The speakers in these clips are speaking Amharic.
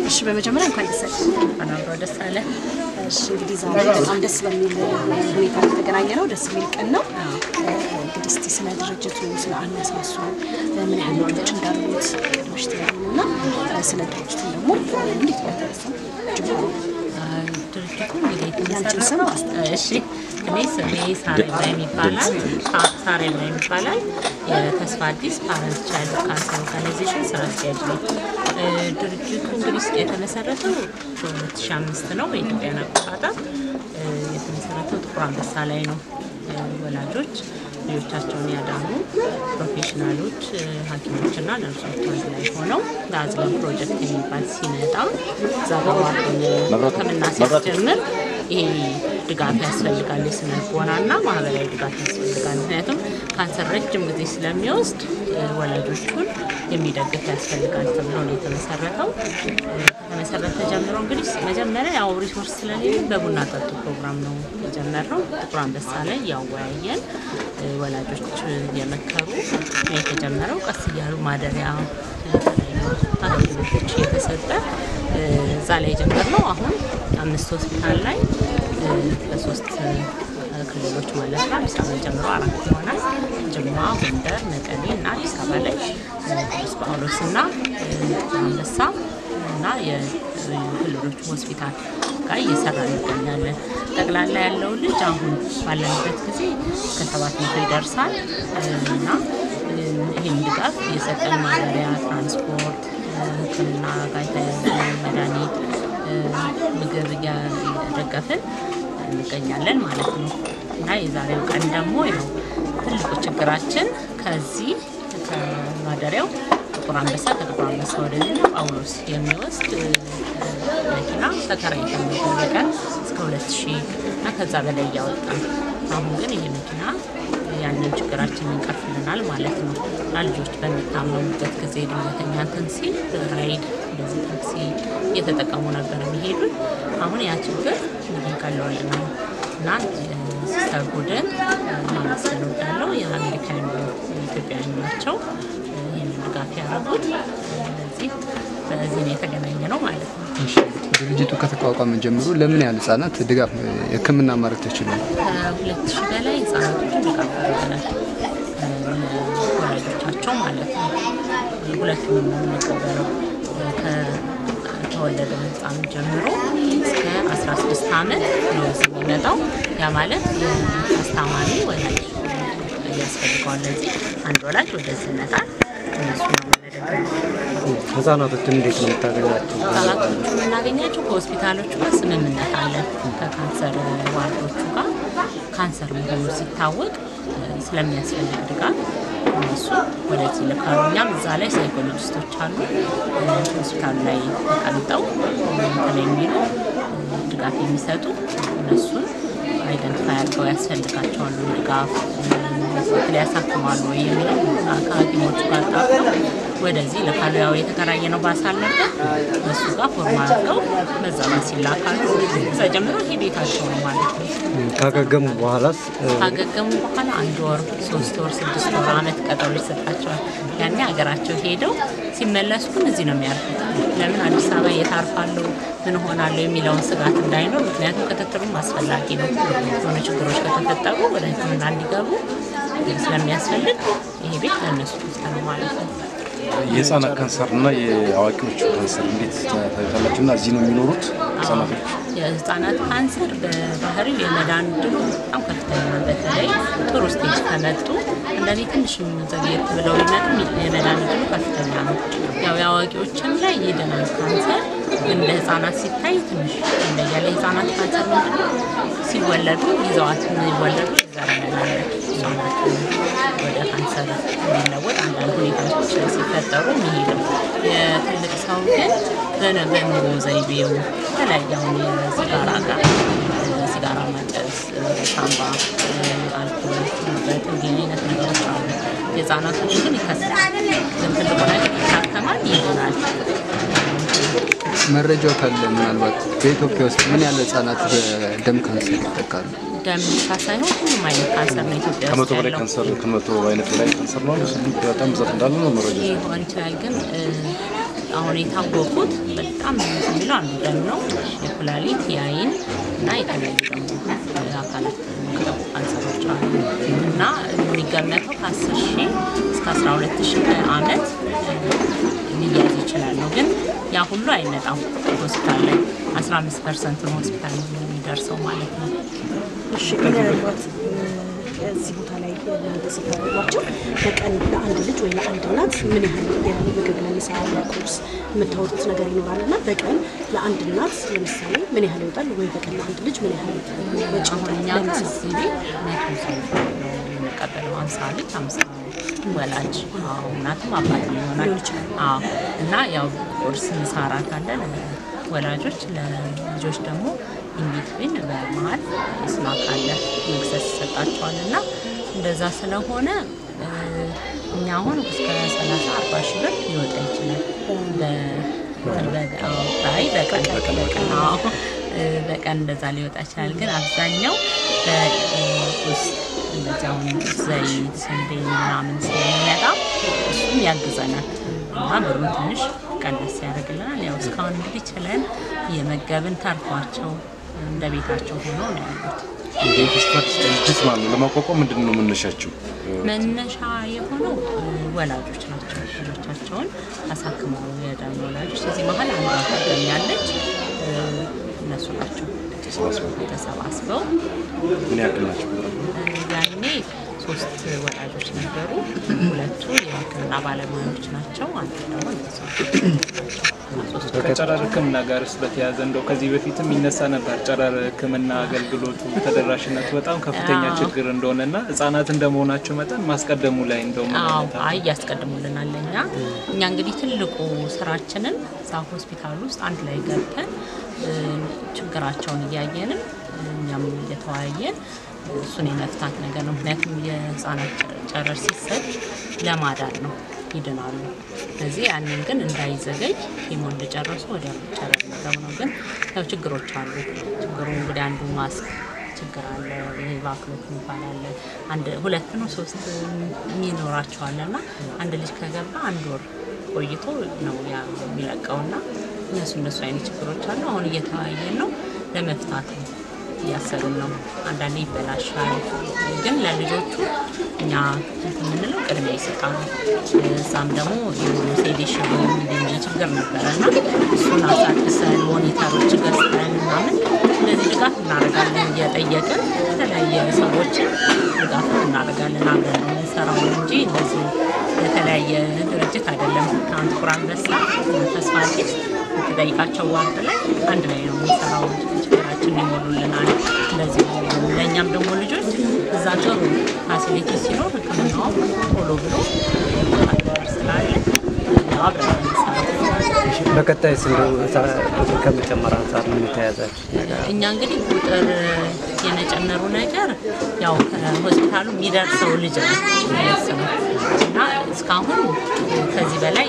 እሺ በመጀመሪያ እንኳን ደስ አለህ። እንኳን አብሮ ደስ አለ። እሺ እንግዲህ ዛሬ በጣም ደስ በሚል ሁኔታ የተገናኘ ነው። ደስ የሚል ቀን ነው። እንግዲህ እስቲ ስለ ድርጅቱ ስለ አነሳሱ ምን ያህል ልጆች እንዳሉት ቅድሞች ትያሉን እና ስለ ድርጅቱ ደግሞ እንዴት በተነሳ ጅምሩ ድርጅቱ እንግዲህ ያንቺን ስም የተመሰረተው እሺ፣ እኔ ስሜ ሳሬላይም ይባላል። ሳ- ሳሬላይም ይባላል። የተስፋ አዲስ ፓረንት ቻይልድ ካንሰር ኦርጋናይዜሽን ስራ አስኪያጅ ነው። እ፣ ድርጅቱ እንግዲህ የተመሰረተው በ2005 ነው በኢትዮጵያን አቆጣጠር። እ፣ የተመሰረተው ጥቁር አንበሳ ላይ ነው። እ፣ ወላጆች ልጆቻቸውን ያዳኑ ፕሮፌሽናሎች እ፣ ሐኪሞችና ነርሶች አንድ ላይ ሆነው ለአዝለን ፕሮጀክት የሚባል ሲመጣ እዛ በማቆን ሕክምና ሲያስጀምር ይሄ ድጋፍ ያስፈልጋል፣ የስነ ልቦናና ማህበራዊ ድጋፍ ያስፈልጋል። ምክንያቱም ካንሰር ረጅም ጊዜ ስለሚወስድ እ፣ ወላጆቹን የሚደግፍ ያስፈልጋል ተብሎ ነው የተመሰረተው። እ፣ ከተመሰረተ ጀምሮ እንግዲህ መጀመሪያ ያው ሪሶርስ ስለሌለ በቡና ጠጡ ፕሮግራም ነው የጀመርነው። ጥቁር አንበሳ ላይ ያወያየን እ፣ ወላጆች የመከሩ ነው የተጀመረው። ቀስ እያሉ ማደሪያ የተለያዩ አገልግሎቶች እየተሰጠ እ፣ እዛ ላይ የጀመርነው አሁን አምስት ሆስፒታል ላይ እ፣ በሶስት እ፣ ክልሎች ማለት ነው። አዲስ አበባ ጀምሮ አራት ይሆናል። ጅማ፣ ጎንደር፣ መቀሌ እና አዲስ አበባ ላይ እ፣ ቅዱስ ጳውሎስ እና እ፣ ጥቁር አንበሳ እና የክልሎች ሆስፒታል ጋር እየሰራ እንገኛለን። ጠቅላላ ያለው ልጅ አሁን ባለንበት ጊዜ እስከ ሰባት መቶ ይደርሳል እና እ፣ ይህን ድጋፍ እየሰጠን ማደሪያ፣ ትራንስፖርት፣ እ፣ ሕክምና ጋር የተያያዙ መድኃኒት፣ እ፣ ምግብ እያደገፍን እንገኛለን ማለት ነው እና የዛሬው ቀን ደግሞ ያው ትልቁ ችግራችን ከዚህ ከማደሪያው ጥቁር አንበሳ ከጥቁር አንበሳ ወደዚህ ጳውሎስ የሚወስድ እ፣ መኪና ተከራይተን ነበር በቀን እስከ ሁለት ሺህ እና ከዛ በላይ እያወጣን አሁን ግን ይሄ መኪና ያንን ችግራችንን ይቀርፍልናል ማለት ነው እና ልጆች በሚታመሙበት ጊዜ ድንገተኛ እንትን ሲል ራይድ እንደዚህ ታክሲ እየተጠቀሙ ነበር የሚሄዱት። አሁን ያ ችግር እንግዲህ ቀለውልናል እና ሲስተር ቡድን ማመስገን እወዳለሁ። የአሜሪካን ኢትዮጵያውያን ናቸው ይህንን ድጋፍ ያደረጉት። ስለዚህ በዚህ ነው የተገናኘ ነው ማለት ነው። እሺ፣ ድርጅቱ ከተቋቋመ ጀምሮ ለምን ያህል ህጻናት ድጋፍ ሕክምና ማድረግ ተችሏል? ከሁለት ሺህ በላይ ህጻናቶችን ድጋፍ አድርገናል። ወላጆቻቸው ማለት ነው። ሁለቱንም ነው የምንቀበለው። ከተወለደ ህፃን ጀምሮ እስከ 16 ዓመት ነው እዚህ የሚመጣው። ያ ማለት የአስታማሚ ወላጅ ያስፈልገዋል። ለዚህ አንድ ወላጅ ወደዚህ ይመጣል። እነሱ ነው የምንደግፈው። ህጻናቶችን እንዴት ነው የምታገኛቸው? ህጻናቶቹ የምናገኛቸው ከሆስፒታሎቹ ጋር ስምምነት አለን። ከካንሰር ዋርዶቹ ጋር ካንሰር መሆኑ ሲታወቅ እ፣ ስለሚያስፈልግ ድጋፍ እነሱ ወደዚህ ልካሉ። እኛም እዛ ላይ ሳይኮሎጂስቶች አሉ እ፣ ሆስፒታሉ ላይ ተቀምጠው እ፣ እንትን የሚሉ እ፣ ድጋፍ የሚሰጡ እነሱን አይደንቲፋይ አድርገው ያስፈልጋቸዋል ድጋፍ ትክክል ያሳክማሉ ወይ የሚለው ከሐኪሞቹ ጋር ጣፍተው ወደዚህ ልካሉ። ያው የተከራየ ነው ባሳል ነበር እሱ ጋር ፎርማ አድርገው በዛ ባስ ይላካሉ። እዛ ጀምሮ ይሄ ቤታቸው ነው ማለት ነው። ካገገሙ በኋላስ እ፣ ካገገሙ በኋላ አንድ ወር፣ ሶስት ወር፣ ስድስት ወር፣ አመት ቀጠሮ ይሰጣቸዋል። ያኔ ሀገራቸው ሄደው ሲመለሱ ግን እዚህ ነው የሚያርፉት። ለምን አዲስ አበባ የታርፋለሁ ምን ሆናለሁ የሚለውን ስጋት እንዳይኖር፣ ምክንያቱም ክትትሉም አስፈላጊ ነው። የሆነ ችግሮች ከተፈጠሩ ወደ ሕክምና እንዲገቡ ስለሚያስፈልግ ይሄ ቤት ለእነሱ ክፍት ነው ማለት ነው። የህፃናት ካንሰር እና የአዋቂዎች ካንሰር እንዴት ታዩታላችሁ? እና እዚህ ነው የሚኖሩት ህጻናቶች? የህፃናት ካንሰር በባህሪው የመዳን ድሉ በጣም ከፍተኛ ነው። በተለይ ጥሩ ስቴጅ ከመጡ አንዳንዴ ትንሽም ዘግየት ብለው ቢመጡም የመዳን ድሉ ከፍተኛ ነው። ያው የአዋቂዎችም ላይ ይድናል ካንሰር፣ ግን ለህፃናት ሲታይ ትንሽ ይለያል። የህፃናት ካንሰር ምንድን ነው? ሲወለዱ ይዘዋት የሚወለዱ ይዘረመላለ ወደ ካንሰር የሚለወጥ አንዳንድ ሁኔታዎች ሲፈጠሩ የሚሄደው የትልቅ ሰው ግን በነ በኑሮ ዘይቤው የተለያየ አሁን የሲጋራ ጋር ሲጋራ ማጨስ፣ ሳምባ፣ አልኮል፣ በት እንዲህ አይነት ነገሮች አሉ። የህፃናቶች ግን ይከስራል። ግን ትልቁ ነገር ይታከማል፣ ይድናል። መረጃው ካለ ምናልባት በኢትዮጵያ ውስጥ ምን ያህል ህጻናት በደም ካንሰር ይጠቃሉ? ደም ብቻ ሳይሆን ሁሉም አይነት ካንሰር ነው ኢትዮጵያ ከመቶ ውስጥ በላይ ያለው። ካንሰር ከመቶ አይነት በላይ ካንሰር ነው። በጣም ብዛት እንዳለ ነው መረጃ ሊሆን ይችላል ግን እ፣ አሁን የታወቁት በጣም የሚለው አንዱ ደም ነው፣ የኩላሊት፣ የአይን እና የተለያዩ ደግሞ አካላት የሚጠቁ ካንሰሮች አሉ እና የሚገመተው ከ10 ሺህ እስከ 12 ሺህ በአመት ሊያዝ ይችላል ነው። ግን ያ ሁሉ አይመጣም ሆስፒታል ላይ 15 ፐርሰንት ነው ሆስፒታል የሚደርሰው ማለት ነው። እሺ ምናልባት እዚህ ቦታ ላይ እናንተ ስታደርጓቸው በቀን ለአንድ ልጅ ወይ ለአንድ እናት ምን ያህል የምግብ ለምሳ ለቁርስ የምታወጡት ነገር ይኖራል እና በቀን ለአንድ እናት ለምሳሌ ምን ያህል ይወጣል? ወይ በቀን ለአንድ ልጅ ምን ያህል ወጪ አሁን ይወጣል? እኛ ጋር ለምሳ እዚህ ቤት መቶ ሰው ነው የምንቀበለው። ሀምሳ ልጅ ሀምሳ ወላጅ አዎ፣ እናትም አባትም ይሆናል። ሊሆን ይችላል። አዎ እና ያው ቁርስ፣ ምሳ፣ እራት አለ ለወላጆች ለልጆች ደግሞ ኢንቢትዊን በመሀል ስናክ አለ መክሰስ ይሰጣቸዋል እና እንደዛ ስለሆነ እ፣ እኛ አሁን እስከ 30 40 ሺህ ብር ሊወጣ ይችላል። በ- በ- አዎ፣ አይ በቀን በቀን አዎ፣ እ፣ በቀን እንደዛ ሊወጣ ይችላል። ግን አብዛኛው በውስጥ እንደዚህ አሁን ዘይት፣ ስንዴ ምናምን ስለሚመጣ እሱም ያግዘናል እና ብሩን ትንሽ ቀነስ ያደርግልናል። ያው እስካሁን እንግዲህ ችለን እየመገብን ተርፏቸው እንደ ቤታቸው ሆነው ነው ያሉት። ይህ ተስፋ አዲስ ድርጅት ማለት ነው ለማቋቋም ምንድን ነው መነሻቸው? መነሻ የሆነው እ፣ ወላጆች ናቸው። ልጆቻቸውን አሳክመው የዳኑ ወላጆች እዚህ መሀል አንዷ ታገኛለች። እነሱ ናቸው ተሰባስበው ተሰባስበው ምን ያክል ናቸው? እ፣ ያኔ ሶስት ወላጆች ነበሩ። ሁለቱ የሕክምና ባለሙያዎች ናቸው። አንዱ ደግሞ እንደዚሁ ሶስቱ ከጨረር ሕክምና ጋርስ በተያያዘ እንደው ከዚህ በፊትም ይነሳ ነበር። ጨረር ሕክምና አገልግሎቱ ተደራሽነቱ በጣም ከፍተኛ አዎ። ችግር እንደሆነና ህጻናት እንደመሆናቸው መጠን ማስቀደሙ ላይ እንደው ምን አዎ አይነት አይ ያስቀድሙልናል። እኛ እኛ እንግዲህ ትልቁ ስራችንን እዛ ሆስፒታል ውስጥ አንድ ላይ ገብተን እ፣ ችግራቸውን እያየንም እኛም እየተወያየን እሱን የመፍታት ነገር ነው። ምክንያቱም የህፃናት ጨረር ሲሰጥ ለማዳን ነው፣ ይድናሉ። ስለዚህ ያንን ግን እንዳይዘገይ ኬሞ እንደጨረሱ ወዲያ ጨረር መገብ ነው። ግን ያው ችግሮች አሉ። ችግሩ እንግዲህ አንዱ ማስክ ችግር አለ። ይሄ ባክሎት የሚባል አለ። አንድ ሁለት ነው ሶስት የሚኖራቸዋል እና አንድ ልጅ ከገባ አንድ ወር ቆይቶ ነው ያ የሚለቀውና እነሱ እነሱ አይነት ችግሮች አሉ። አሁን እየተወያየን ነው ለመፍታት ነው እያሰብን ነው። አንዳንዴ ይበላሻል፣ ግን ለልጆቹ እኛ እንትን የምንለው ቅድሚያ ይሰጣሉ። እዛም ደግሞ ሴዴሽን የሚገኝ ችግር ነበረ እና እሱን አሳድሰን ሞኒተሮች ገዝተን ምናምን እንደዚህ ድጋፍ እናደርጋለን። እየጠየቅን የተለያየ ሰዎችን ድጋፍ እናደርጋለን። አብረን ነው የምንሰራው እንጂ እንደዚህ የተለያየ ድርጅት አይደለም። አሁን ጥቁር አንበሳ ተስፋ አዲስ የምትጠይቃቸው ዋርድ ላይ አንድ ላይ ነው የምንሰራው። ችግራችን ይሞሉልናል። እንደዚህ ነው። ለእኛም ደግሞ ልጆች እዛ ጥሩ ፋሲሊቲ ሲኖር ሕክምናውም ቶሎ ብሎ ስላለ አብረን ነው የምንሰራው። በቀጣይ እንደው ቁጥር ከመጨመር አንጻር ምን የተያዛችሁ ነገር አለ? እኛ እንግዲህ ቁጥር የመጨመሩ ነገር ያው ከሆስፒታሉ የሚደርሰው ልጅ ነው የሚወስነው እና እስካሁን ከዚህ በላይ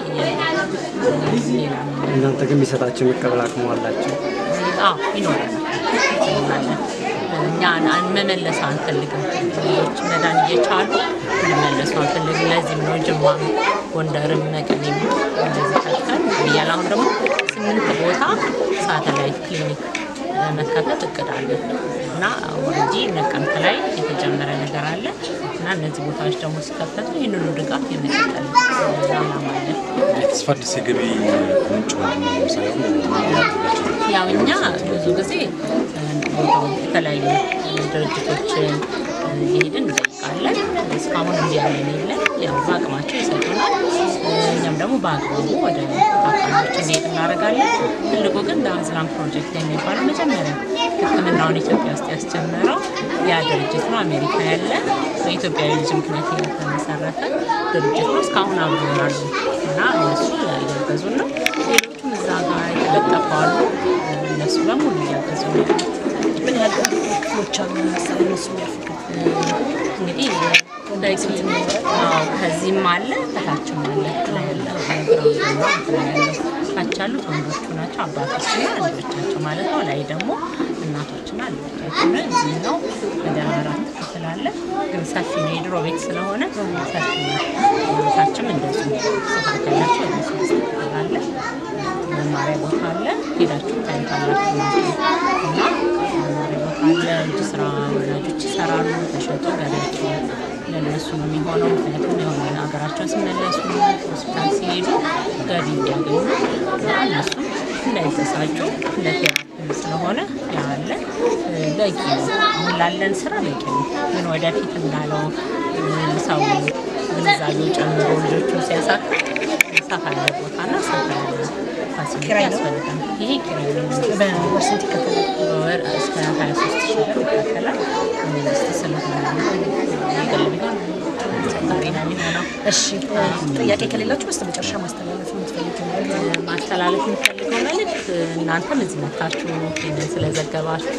ሌላ እናንተ ግን የሚሰጣቸው መቀበል አቅሙ አላቸው? አዎ ይኖራል እንላለን። እኛ አን- መመለስ አንፈልግም። ልጆች መዳን እየቻሉ እንዲመለሱ አንፈልግም። ለዚህም ነው ጅማ፣ ጎንደርም፣ መቀሌም እንደዚህ ከፍተን እያለ አሁን ደግሞ ስምንት ቦታ ሳተላይት ክሊኒክ መከፈት እቅድ አለ እና እንጂ ነቀምት ላይ የተጀመረ ነገር አለ እና እነዚህ ቦታዎች ደግሞ ሲከፈቱ ይህንኑ ድጋፍ የመቀጠል ዓላማ አለን። የተስፋ አዲስ የገቢ ምንጭ ምንድን ነው? ለምሳሌ አሁን ምን ያደርጋቸው ነው? ያው እኛ ብዙ ጊዜ እ፣ የተለያዩ ድርጅቶችን እ፣ እየሄድን እንጠይቃለን። እስካሁን እንዲህ ያለን የለን። ያው በአቅማቸው ይሰጡናል። እ፣ እኛም ደግሞ በአግባቡ ወደ ታካሚዎች እንዲሄድ እናደርጋለን። ትልቁ ግን በአዝላም ፕሮጀክት የሚባለው መጀመሪያ ሕክምናውን ኢትዮጵያ ውስጥ ያስጀመረው ያ ድርጅት ነው። አሜሪካ ያለ በኢትዮጵያዊ ልጅ ምክንያት የተመሰረተ ድርጅት ነው። እስካሁን አብሮ ያሉ እና እነሱ እያገዙን ነው። ሌሎቹም እዛ ጋር የተለጠፉ አሉ። እነሱ በሙሉ እያገዙ ነው ያሉት። ምን ያህል ክፍሎች አሉ? ለምሳሌ እነሱ የሚያርፉበት እንግዲህ በፊት አዎ፣ ከዚህም አለ ከታችም አለ ላይ ያለ ያለው ታች ከታች ያሉት ወንዶቹ ናቸው፣ አባቶችና ልጆቻቸው ማለት ነው። ላይ ደግሞ እናቶችና ልጆቻቸው ነው። እዚህኛው ወደ አራት ክፍል አለ፣ ግን ሰፊ ነው። የድሮ ቤት ስለሆነ ሰፊ ነው። ታችም እንደዚሁ ስፋት ያላቸው ወደ ሶስት ክፍል አለ። መማሪያ ቦታ አለ። ሄዳችሁ ታዩታላችሁ ማለት ነው። እና መማሪያ ቦታ አለ። እጅ ስራ ወላጆች ይሰራሉ። ተሸጦ ገቢያቸው ለእነሱ ነው የሚሆነው። ምክንያቱም የሆነ ሀገራቸው ሲመለሱ ሆስፒታል ሲሄዱ ገቢ እንዲያገኙ እና እነሱ እንዳይተሳጩ ለቴራፒም ስለሆነ ያለ በቂ ነው። አሁን ላለን ስራ በቂ ነው። ግን ወደፊት እንዳለው ሰው ግንዛቤው ጨምሮ ልጆቹ ሲያሳክም ሰፋ ያለ ቦታና ሰፋ ያለ ፋሲሊቲ ያስፈልጋል። ይሄ ኪራይ ነው። በወር ስንት ይከፈላል? በወር እስከ 23 ሺህ ብር ይከፈላል። መንግስት ስለሆነ የግል ቢሆን አስቸጋሪ ነው የሚሆነው። እሺ ጥያቄ ከሌላችሁ በስተመጨረሻ ማስተላለፍ የምትፈልጊው ነገር ማስተላለፍ የሚፈልገው መልእክት እናንተም እዚህ መታችሁ ይህንን ስለዘገባችሁ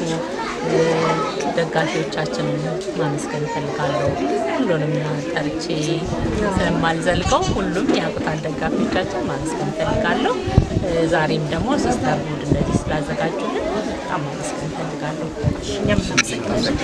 ደጋፊዎቻችንን ማመስገን እፈልጋለሁ። ሁሉንም ጠርቼ ስለማልዘልቀው ሁሉም ያውቁታል። ደጋፊዎቻችን ማመስገን እፈልጋለሁ። ዛሬም ደግሞ ሲስተር ሁድ እንደዚህ ስላዘጋጁልን በጣም ማመስገን እፈልጋለሁ። እኛም እናመሰግናለን።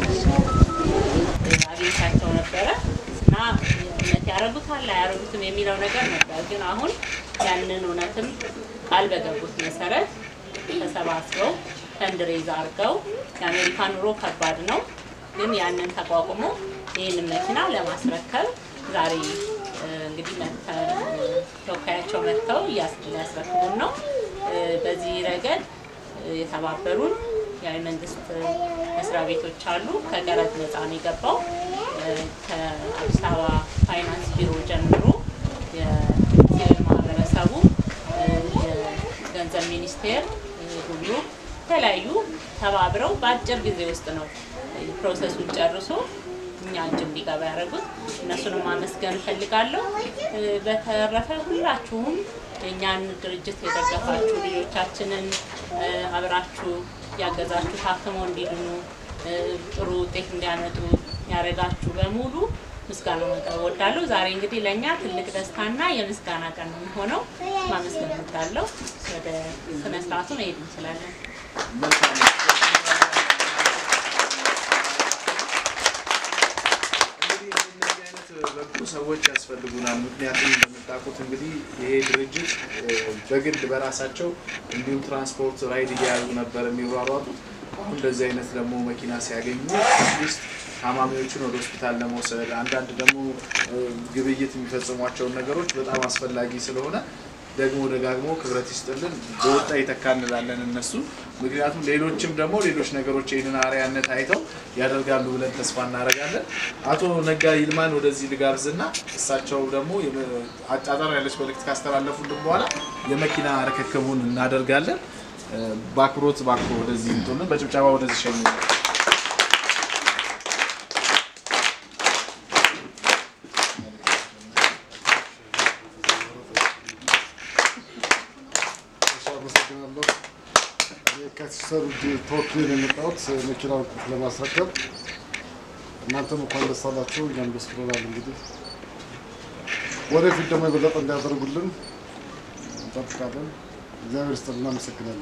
አግኝቻቸው ነበረ እና እውነት ያደረጉታል አያደረጉትም የሚለው ነገር ነበር። ግን አሁን ያንን እውነትም ቃል በገቡት መሰረት ተሰባስበው ፈንድሬዝ አድርገው የአሜሪካ ኑሮ ከባድ ነው፣ ግን ያንን ተቋቁሞ ይህንን መኪና ለማስረከብ ዛሬ እ፣ እንግዲህ መጥተው ተወካያቸው መጥተው እያስ- ሊያስረክቡን ነው። እ፣ በዚህ ረገድ እ፣ የተባበሩን የመንግስት መስሪያ ቤቶች አሉ። ከቀረጥ ነፃ ነው የገባው። እ፣ ከአዲስ አበባ ፋይናንስ ቢሮ ጀምሮ የሲቪል ማህበረሰቡ እ፣ የገንዘብ ሚኒስቴር እ፣ ሁሉ የተለያዩ ተባብረው በአጭር ጊዜ ውስጥ ነው ፕሮሰሱን ጨርሶ እኛ እጅ እንዲገባ ያደረጉት እነሱንም ማመስገን እፈልጋለሁ። እ፣ በተረፈ ሁላችሁም የእኛን ድርጅት የደገፋችሁ ልጆቻችንን እ፣ አብራችሁ ያገዛችሁ ታክመው እንዲድኑ እ፣ ጥሩ ውጤት እንዲያመጡ ያደረጋችሁ በሙሉ ምስጋና ማቅረብ እወዳለሁ። ዛሬ እንግዲህ ለእኛ ትልቅ ደስታና የምስጋና ቀን ነው የሚሆነው። ማመስገን እወዳለሁ። ወደ ስነስርዓቱ መሄድ እንችላለን። እንግዲህ እንደነዚህ አይነት በጎ ሰዎች ያስፈልጉናል። ምክንያቱም እንደምታውቁት እንግዲህ ይሄ ድርጅት እ፣ በግል በራሳቸው እንዲሁም ትራንስፖርት ራይድ እየያዙ ነበር የሚሯሯጡት። አሁን እንደዚህ አይነት ደግሞ መኪና ሲያገኙ አትሊስት ታማሚዎችን ወደ ሆስፒታል ለመውሰድ አንዳንድ ደግሞ እ፣ ግብይት የሚፈጽሟቸውን ነገሮች በጣም አስፈላጊ ስለሆነ ደግሞ ደጋግሞ ክብረት ይስጥልን በወጣ ይተካ እንላለን እነሱ ምክንያቱም ሌሎችም ደግሞ ሌሎች ነገሮች ይህንን አርአያነት አይተው ያደርጋሉ ብለን ተስፋ እናደርጋለን። አቶ ነጋ ይልማን ወደዚህ ልጋብዝና እሳቸው ደግሞ የመ- አጫጠር ያለች መልእክት ካስተላለፉልን በኋላ የመኪና ርክክቡን እናደርጋለን። እ፣ በአክብሮት እባክዎ ወደዚህ ይምጡልን፣ በጭብጨባ ወደዚህ ሸኙ። እሺ፣ አመሰግናለሁ። ከሲስተር ውድ ተወክዬ ነው የመጣሁት መኪናውን ቁልፍ ለማስረከብ። እናንተም እንኳን ደስ አላችሁ፣ እኛም ደስ ብሎናል። እንግዲህ ወደፊት ደግሞ የበለጠ እንዲያደርጉልን እንጠብቃለን። እግዚአብሔር ይስጥልን፣ እናመሰግናለን።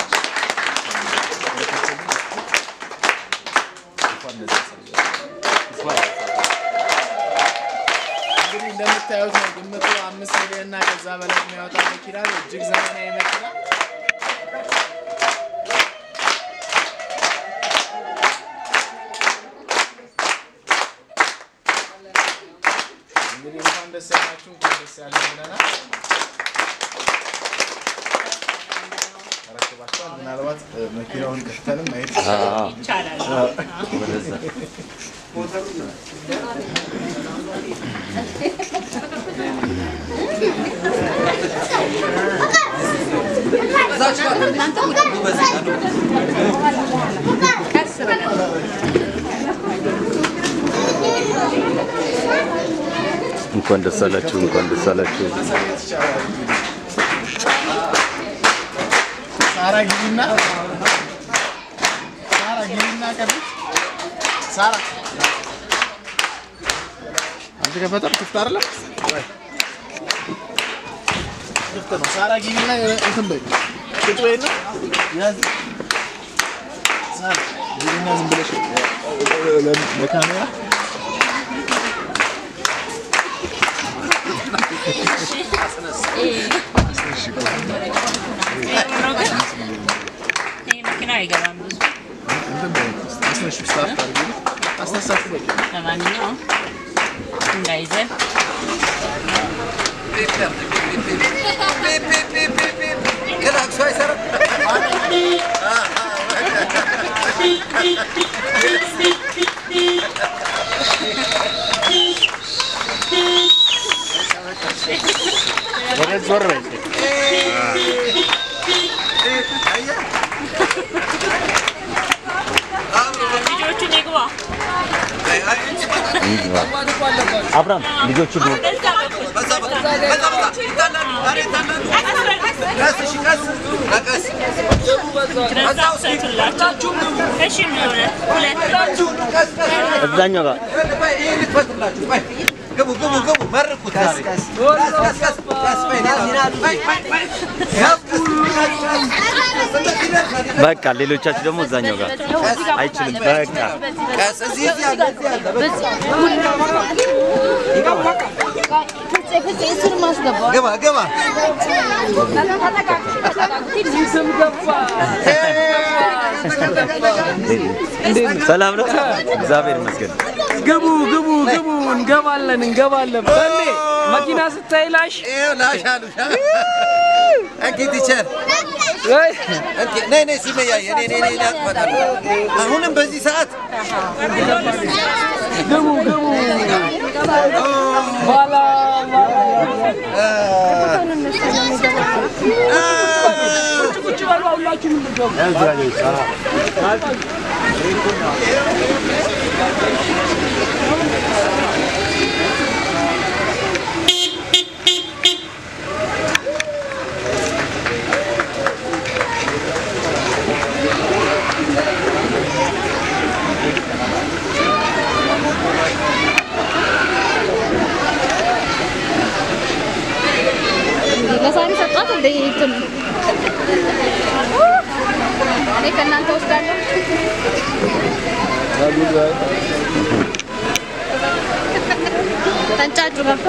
እንግዲህ እንደምታዩት ነው ግምቱ አምስት ሚሊዮን እና ከዛ በላይ የሚያወጣ መኪና ነው። እጅግ ዘመናዊ መኪና እንግዲህ እንኳን ደስ ያላችሁ እንኳን ደስ ያለን ብለናል። ተረክባችኋል። ምናልባት እ፣ መኪናውን ከፍተንም ማየት ይቻላል። እንኳን ደስ አላችሁ፣ እንኳን ደስ አላችሁ። ማሳየት ይቻላል። እንግዲህ ሳራ ግቢና ሳራ ግቢና ቀርብ ሳራ አንተ ከፈጠር ክፍት አይደለም ወይ? ክፍት ነው። ሳራ ግቢና እንትን በይ ቁጭ በይና ያዝ ሳራ ግቢና ዝም ብለሽ ለካሜራ ይህ መኪና አይገባም ብዙ። እንትን በይ አስነሽ ስታርት አድርጊ አስነሳችሁ በቃ ለማንኛውም እንዳይዘን ወደ ዞር በይ ልጆቹን ይግባ አብራም ልጆቹ እሺ ሁለት እዛኛው ጋር ግቡ ግቡ ግቡ መርቁት ዛሬ በቃ ሌሎቻችሁ ደግሞ እዛኛው ጋር አይችልም። በቃ ቀስ እዚህ እዚህ አለ እዚህ አለ ግባ ግባ ሰላም ነው፣ እግዚአብሔር ይመስገን። ግቡ ግቡ ግቡ፣ እንገባለን እንገባለን። በሌ መኪና ስታይ ላሽ ይኸው ላሽ አሉ እንኪ ቲቸር እንኪ ነይ ነይ ሱመያ የኔ ነይ ነይ ላቅፈታለሁ አሁንም በዚህ ሰዓት ግቡ ግቡ። ባላ ቁጭ በሉ ሁላችሁም እንገቡ። ለሳሪ ሰጧት እንደ እንትን እኔ ከእናንተ ወስዳለሁ። ተንጫጩ ገባ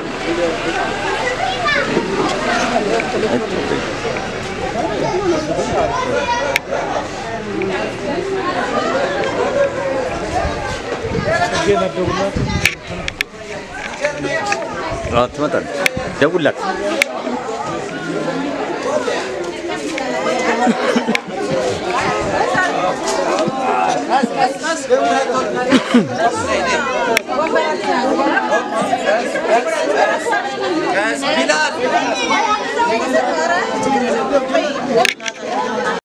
አዎ ትመጣለች። ደውላት። ቢላል